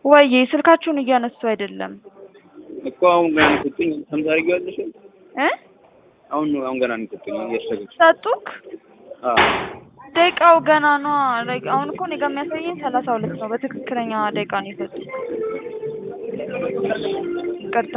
ወይዬ ስልካችሁን እያነሱ አይደለም እኮ አሁን ገና ነው የሰጡኝ። ሰምታሪጊዋለሽ? እ አሁን ነው አሁን ገና ነው የሰጡኝ። እያሸገች ሰጡክ? አዎ ደቂቃው ገና ነው። ላይክ አሁን እኮ እኔ ጋር የሚያሳየኝ ሰላሳ ሁለት ነው። በትክክለኛ ደቂቃ ነው የሰጡት። ይቅርታ